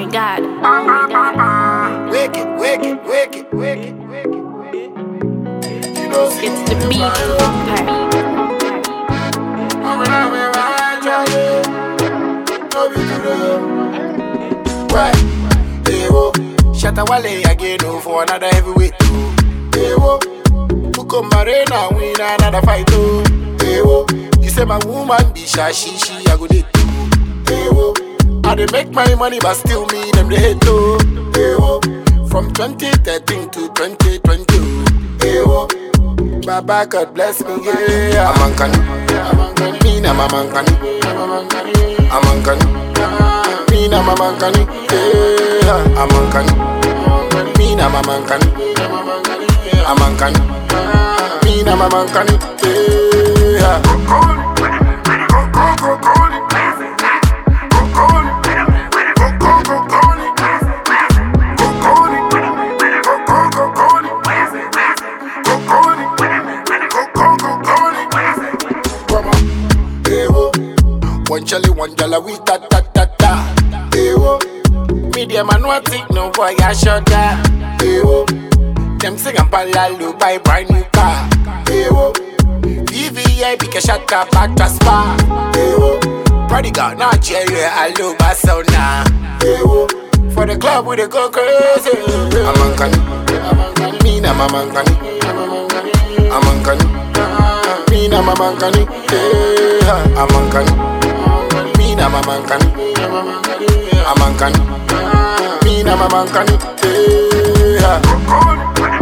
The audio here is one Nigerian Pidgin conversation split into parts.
my god. Oh my god. Wicked, wicked, wicked, wicked, wicked. You know, see, It's the beat vampire. Shatta Wale again oh, for another heavyweight. oh. Hey, whoa. Buko Marina win another fight. Oh. Hey, whoa. You say my woman be shy, she, she, I go date. oh. Hey, whoa. I dey make my money, but still me, them they hate. Oh. Hey, whoa. From 2013 to 2020. oh. Hey, whoa. Baba God bless me, yeah. I'm Ankani. Me na I'm Ankani. I'm Ankani. Me na I'm Ankani. Yeah. I'm Ankani. Me na I'm Ankani. I'm Ankani. Me na I'm Ankani. Yeah. Ewo, one chali, one jala, we ta ta ta ta. Ewo, media man what it no boy I shut that. Ewo, them sing and palalu buy brand new car. Ewo, VVI pick a shot up back to spa. Ewo, prodigal Nigeria, I love my sound now. Ewo, for the club we dey go crazy. I'm Ankani, me na I'm Ankani. I'm Ankani. Me na mama mankani, yeah. I'm mankani. Me na mama mankani. I'm mankani. Me na mama mankani, yeah.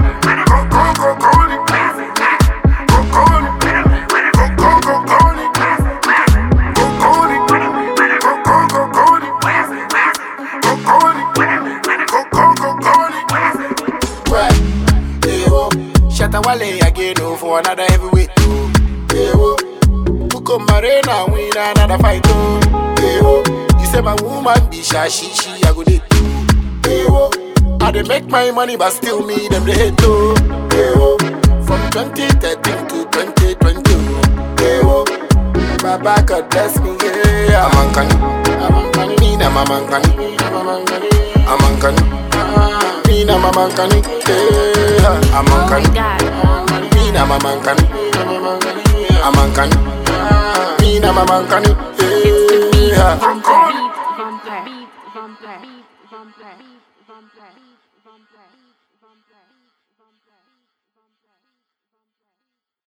Right. Ewo. Shatta Wale again oh, for another heavyweight. Oh. Ewo. Buko Marina win another fight. Oh. Ewo. You say my woman be shy, she, she, I go date. oh. Ewo. I dey make my money, but still me, them they hate. Oh. Ewo. From 2013 to 2020. oh. Ewo. Baba God bless me, yeah. I'm Ankani. I'm Ankani. Me na I'm Ankani. I'm Ankani. Me na I'm Ankani. Yeah. I'm Oh my Ankani. god. Me na mama mankani, I'm mankani. Me na mama mankani, yeah. Vampire. Vampire. Vampire. Vampire. Vampire. Vampire.